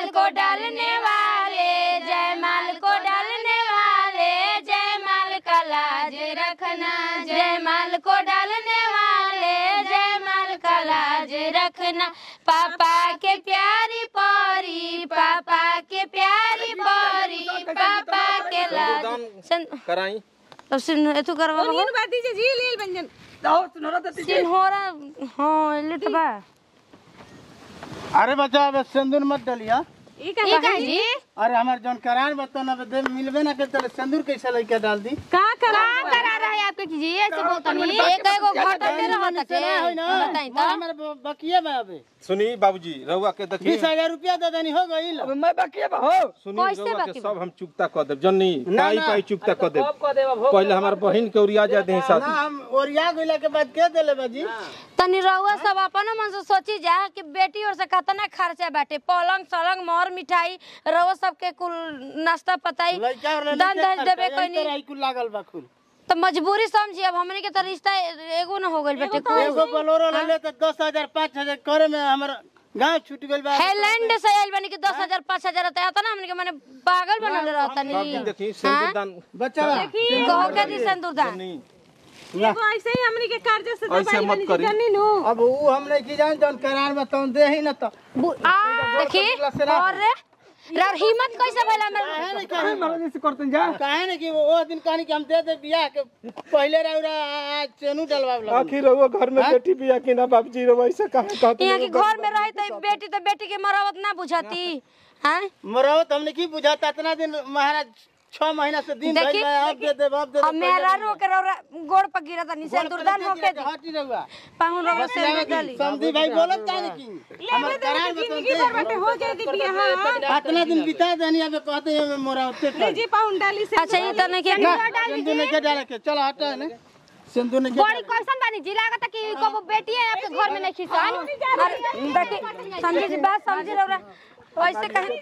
को डालने वाले जयमाल को डालने वाले जयमाल का लाज रखना जयमाल को डालने वाले जयमाल का लाज रखना पापा के प्यारी परी पापा के प्यारी परी पापा के लाज सन कराई अब सिन एतु करवा बगो बाती जे जी लेल व्यंजन सिन हो रहा हां लिट बा अरे बच्चा अब सिंदूर मत डलिया ई का ई का जी अरे हमार जौन करार बता ना दे मिलबे ना करते सिंदूर कैसे लेके डाल दी का करा का करा रहा है आपके जी ऐसे बोलता नहीं एक एगो घाटा दे रहा था के बताई तो हमारे बकिए बा अबे सुनी बाबूजी रउआ के देखी बीस हजार रुपया दे देनी हो गई मैं बाकी बा हो सुनी कैसे रउआ बाकी के बा? सब हम चुकता कर देब जन्नी ना, पाई ना। पाई चुकता कर देब पहले हमार बहिन के ओरिया जा दे ना साथ हम ओरिया गइला के बाद के देले बाजी तनी रहुआ सब अपन मन से सोची जा कि बेटी और से कितना खर्चा बाटे पलंग सलंग मोहर मिठाई रहुआ सबके कुल नाश्ता पताई लइका और दान दहेज देबे कोई नहीं नहीं कुल लागल बा कुल तो मजबूरी समझी अब हमने के तो रिश्ता एगो न हो गइल बेटे एगो बोलोरो ले ले तो दस हजार पाँच हजार करे में हमार गांव छूट गइल बा हैलैंड से आइल बनी कि दस हजार पाँच हजार आता है ना हमने के माने पागल बनल रहता बाबूजी नहीं देखी सिंदूर दान बच्चा बा कहो के दी सिंदूर दान जन्नी एगो ऐसे ही हमनी के कर्ज से ऐसे दबाई मत बनी करी। जन्नी नु अब ऊ हम नहीं की जान जौन करार बा तौन दे ही ना तो देखी और रे यार हिम्मत कैसे भइला मेरे काहे नहीं काहे मारा जैसे करते जा काहे नहीं कि वो वो दिन कहानी कि हम दे दे बियाह के पहले रउरा आज चेनू डलवाव लगा आखिर रउआ घर में बेटी बिया कि ना बाबूजी रउआ ऐसे काहे कहत यहाँ के घर में रही तो बेटी तो बेटी के मरवत ना बुझाती हैं मरौत हमने की बुझाता इतना दिन महाराज छह महीना से दिन देखी, भइल बा, अब दे दे अब दे अब मेरा रो के रौरा गोड़ पर गिरा था निशान दुर्दान होके दी हटी रहुआ पाहुन रौरा से डाली समझी भाई बोलत काहे की हमर करार जिंदगी भर बाटे हो जाए दी बियाह इतना दिन बिता देनी अब कहते हैं मरौते ले जी पाउन डाली से अच्छा ये तो नहीं के सिंधु ने के डाले के चलो हटा ने सिंधु ने के बड़ी कैसन बानी जी लागत कि कबो बेटी है आपके घर में नहीं खिसान देखी समझी जी बात समझी रौरा ऐसे कहे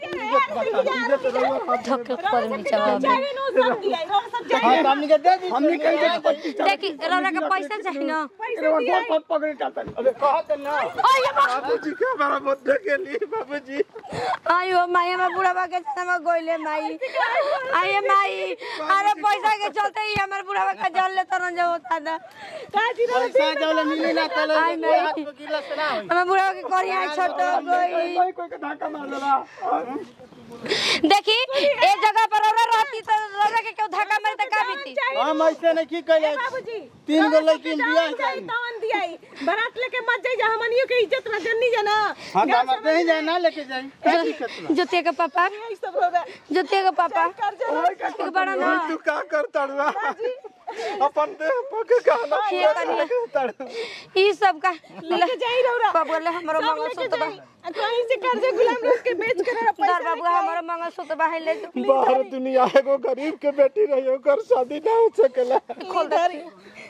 धक्के कर नीचे चाहे नु सब दिया रो सब जाए हां तो हमने के दे दी हमने देखी रौरा के पैसा चाहिए ना पकड़े चाहता अबे कहत ना बाबूजी के हमारा बर्थडे के लिए बाबूजी आयो माई हमार बुढ़ावा के जन्म गोइले माई आये माई अरे पैसा के चलते ही हमार बुढ़ावा का जान ले तरन जो होता ना पैसा जौले मिली ना तले आई नहीं। हाथ में गिरला से ना होई हमार बुढ़ावा के करिया छोट हो गई कोई कोई के धक्का मार देला देखी ए जगह पर रौरा रहती तो रौरा के क्यों धक्का मारे तो का बीती हम ऐसे नहीं की कहले बाबूजी तीन गो लड़की बियाह जाई तवन दियाई बारात लेके मत जाई जा हमनियो के इज्जत में जन्नी जना हां तो हम नहीं जाए ना लेके जाई क्या दिक्कत बा जोते के पापा ई सब होगा जोते के पापा एक बड़ा ना तू का करता रुआ अपन देह पके गाना ये कनिया ई सब का लेके जाई रौरा बाबू ले हमरो मंगल सूत्र बा कहीं से कर्जे गुलाम लोग के बेच के रौरा दर बाबू हमरो मंगल सूत्र बा है ले जो बाहर दुनिया एगो गरीब के बेटी रही ओकर शादी ना हो सकेला खोल दे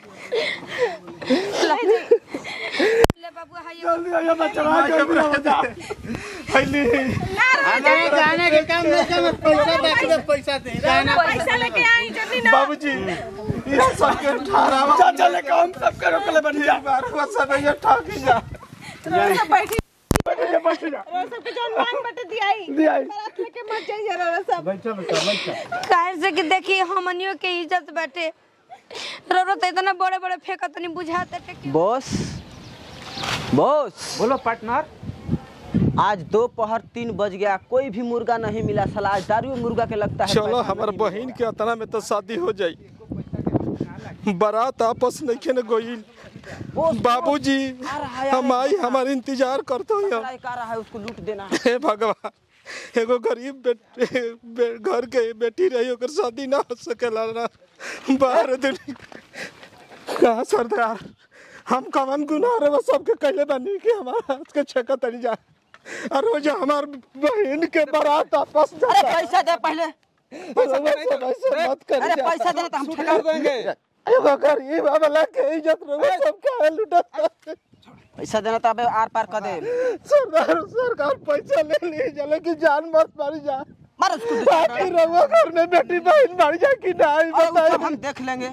ले बाबू हाय जल्दी आइए बच्चा जल्दी हो जा पहले हमारे जाने के काम नहीं कर पैसा बाकी में पैसा दे जाना पैसा लेके आई जन्नी ना बाबूजी ये सबके ठहरावा चाचा ले काम सब करो कले बैठ जा बार को सब ये ठगी जा रौरा सब बैठी बैठ जा बैठ जा रौरा सब के जौन मान बटे दियाई दियाई बारात लेके मत जाई जा रौरा सब बैठो बैठो बैठो काहे से कि देखी हमनियो के इज्जत बाटे रौरा तो इतना बड़े बड़े फेंकत नहीं बुझाते टे बॉस बॉस बोलो पार्टनर आज दोपहर तीन बज गया कोई भी मुर्गा नहीं मिला साला आज दारू मुर्गा के लगता है चलो पैसा हमार नहीं बहन के अतना में तो शादी हो जाई बारात आपस नहीं खेने गोइल बाबूजी हम आई हमार इंतजार करते हो मिला। एक आ रहा है उसको लूट देना है हे भगवान एगो गरीब बेटे बे, घर के बेटी रही ओकर शादी ना हो सकेला ना बाहर दुनिया कहा सरदार हम कवन गुनाह रे वो सबके कहले बानी कि हमारा हाथ के छका तनी जा और वो जो हमार बहन के बारात आपस अरे पैसा दे पहले पैसा मत कर अरे पैसा दे तो हम ठेका देंगे एगो गरीब वाला के इज्जत रे सब काहे लुटा पैसा देना तो अबे आर पार कर दे सरदार सरकार पैसा ले ली जा लेकिन जान मत मारी जा मार उसको बाकी रवा घर में बेटी बहन मर जा कि नहीं अरे वो सब बताइए हम देख लेंगे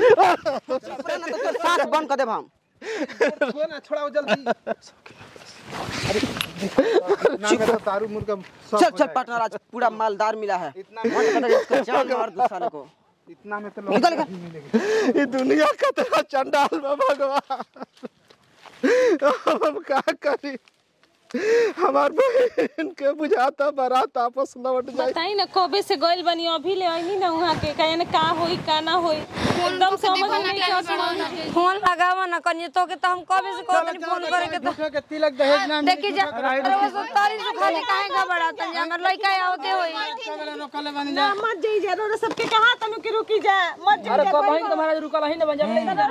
पूरा ना तो तेरे सांस बंद कर दे हम दारू मुर्गा चल चल पार्टनर आज पूरा मालदार मिला है मन करता है इसका जान मार दो साले को इतना में तो निकल निकल ये दुनिया का तेरा चंडाल बा भगवान अब हम का करी हमार बहन के बुझाता बारात आपस लौट जाए बताई ना कबे से गइल बनी अभी ले आईनी ना वहाँ के कहे ना का होई का ना होई एकदम समझ में नहीं आवत फोन लगावा ना कनिए तो के तो हम कबे से कहत फोन करे के तो झूठो के तिलक दहेज ना देखी जा अरे वो सब तारी से खाली काहे घबराता जा हमर लइका आवते होई रोकले बानी ना मत जाई जा रो सबके कहा तनु के रुकी जा मत जाई जा वहीं तुम्हारा रुका वहीं ना बन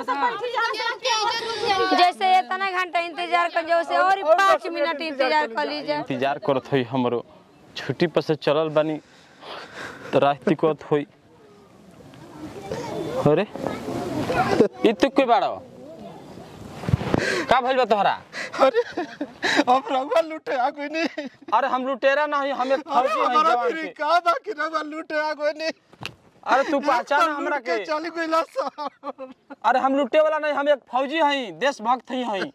जैसे इतना घंटा इंतजार कर जो से और पाँच मिनट इंतजार कर लीजिए इंतजार करत होई हमरो छुट्टी पर से चलल बानी तो रास्ते कोत होई अरे ई तू के बाड़ो का भइल बा तोहरा अरे अब रवा लूटे आ कोई नहीं अरे हम लुटेरा नहीं हम एक अरे फौजी हैं हमारा जवान फिर के का बा कि रवा लूटे आ कोई नहीं अरे तू पहचान हमरा के चली गइला सब अरे हम लुटे वाला नहीं हम एक फौजी हई देशभक्त हई हई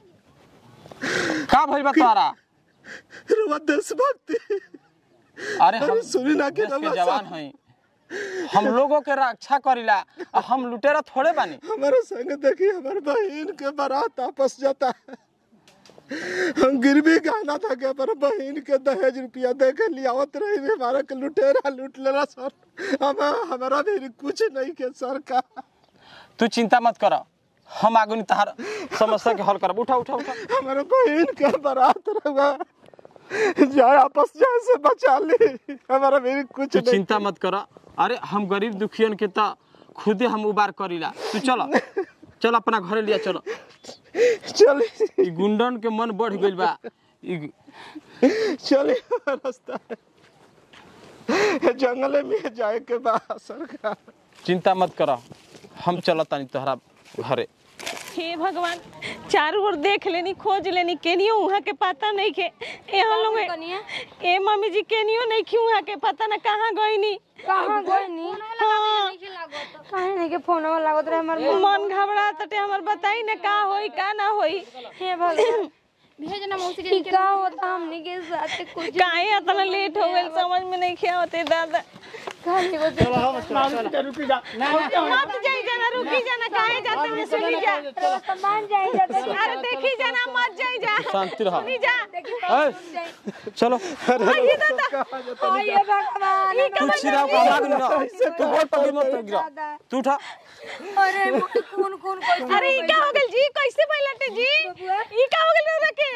का भइल बा तोहरा रवा देशभक्ति अरे हम अरे सुनी ना कि देश के रवा जवान सब- हई हम लोगों के रक्षा करिला आ हम लुटेरा थोड़े बानी हमारे संग देखी हमारे बहन के बारात आपस जाता है हम गिरवी गाना था कि हमारे बहन के दहेज रुपया दे के लियावत रही रे हमारा के लुटेरा लूट लेला सर हम हमारा भी कुछ नहीं के सर का तू चिंता मत कर हम आगुनी तहार समस्या के हल करब उठा उठा उठा हमारे बहन के बारात रहा जाए आपस जाए से बचा ली हमारा भी कुछ तू नहीं चिंता मत कर अरे हम गरीब दुखियन के त खुदे हम उबार करीला तू चल चल अपना घरे लिया चलो चलिए ई गुंडन के मन बढ़ गइल बा ई चलिए रास्ता है जंगल में जाए के बाद सरकार चिंता मत कर हम चलतानी तोहरा घरे हे भगवान चारों ओर देख लेनी खोज लेनी केनियो वहाँ के पता नहीं के यहाँ लोग कनिया ए मम्मी जी केनियो नहीं क्यों वहाँ के पता ना कहाँ गई नी कहाँ गई नी हाँ काहे नहीं के फोन में लागत रहे हमर मन घबरा तटे हमर बताई ना का होई का ना होई हे भगवान भेजना मौसी के का होता हमनी के साथ कुछ काहे इतना लेट हो गइल समझ में नहीं खे होते दादा खाली वो रुकी जा मत जाई जाना रुकी जाना काहे जाते हुए सुनी जा सामान जाए जाते अरे देखी जाना मत जाई जा शांति रह सुनी जा ए, चलो आइए दादा आइए भगवान तू छिराव का आग ना तू बहुत पकड़ मत गिरा तू उठा अरे कौन कौन कोई अरे ई का हो गइल जी कैसे बैलटे जी ई का हो गइल दादा के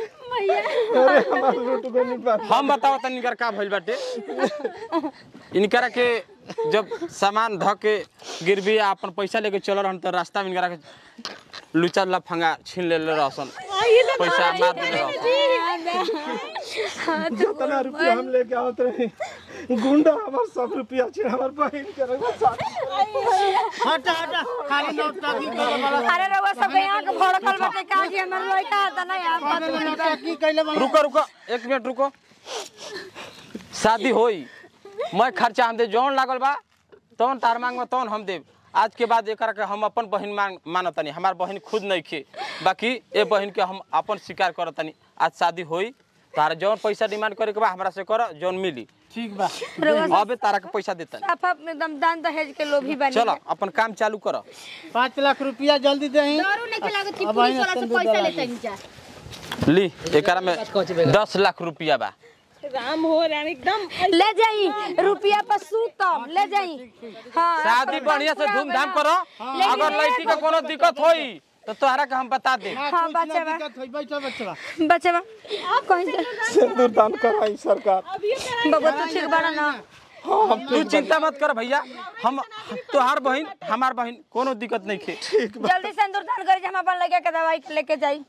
हम बताओ तनी इनकर का भइल बाटे इनकरा के जब सामान ध के गिरवी आ अपन पैसा लेके चल रहन त रास्ता में इनकरा के लुचा लफंगा छीन ले ले रहसन आइए दादा पैसा मार दे रहसन जितना रुपया हम लेके आवत रही गुंडा हमार सब रुपया छे हमार बहन के रंगा साथ हटा हटा खाली नौटंकी करे वाला अरे रउआ सब यहाँ के भड़कल बाटे का कि हमर लड़का आता ना यार खाली नौटंकी कइले बानी रुको रुको एक मिनट रुको शादी होई मैं खर्चा हम दे जौन लागल बा तौन तार मांग में तौन हम देब आज के बाद एकरा के हम अपन बहन मान मानतनी हमार बहन खुद नहीं खे बाकी ए बहन के हम अपन स्वीकार करतनी आज शादी होई तारा जौन पैसा डिमांड करे के बा हमरा से कर जौन मिली ठीक बा अबे तारा के पैसा देतनी साफा एकदम दान दहेज के लोभी बनी चलो अपन काम चालू कर पाँच लाख रुपया जल्दी दही अब आई ना तंदूर दला के। ली एकरा में दस लाख रुपया बा राम हो राम एकदम ले जाई रुपया पर सूतम ले जाई हाँ शादी बढ़िया से धूमधाम करो अगर लड़की का कोनो दिक्कत होई तो तोहरा के हम बता दे हाँ बच्चा बा दिक्कत होई बैठो बच्चा बच्चा बा कहीं से सिंदूर दान कराई सरकार बबुआ तू ठीक बड़ा ना तू चिंता मत कर भैया हम तोहार बहन हमार बहन कोनो दिक्कत नहीं खे जल्दी से अंदर दान करी जे हम अपन लगे के दवाई लेके जाई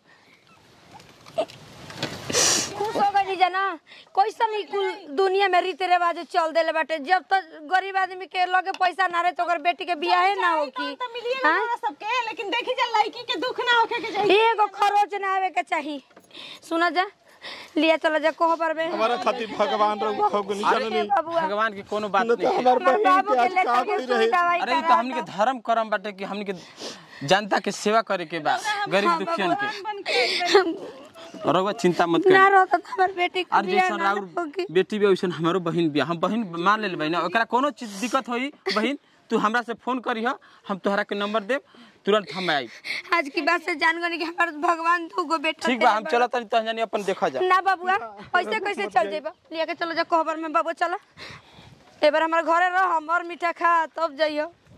खुश हो गई जना कैसन ही कुल दुनिया में रीति रिवाज चल देले बाटे जब तक गरीब आदमी के लगे पैसा ना रहे तो ओकर बेटी के बियाहे ना हो की तो मिलिए ना हमरा सबके लेकिन देखी जा लड़की के दुख ना होके के जाई एगो खरोच ना आवे के चाही सुना जा लिया चला जा कोह पर में हमारा खातिर भगवान रघु फगुनी अरे जननी बबुआ भगवान की कोनो बात न तो नहीं है हमार हमार बहन बाबू के के आज का लेकर के कोई सुई रहे दवाई अरे ई तो हमनी के धर्म करम बाटे कि हमनी के जनता के सेवा करे के बा गरीब दुखियन के रउआ चिंता मत ना करी रहता तो हमार बेटी के और बियाह जैसन ना राउर होगी बेटी भी वैसन हमारो बहिन भी हम बहिन मान ले बहिन ओकरा कोनो चीज दिक्कत होई बहिन तू हमरा से फोन करी हम तोहरा के नंबर देब तुरंत हम आई आज की बात से जान गनी कि हमार भगवान दू गो बेटा ठीक बा हम चला तनी तहन जानी अपन देखा जा ना बाबुआ ऐसे कैसे चल जेबा लिया के चलो जा कोहबर में बाबू चला एबार हमारे घरे रह हम और मीठा खा तब जाइयो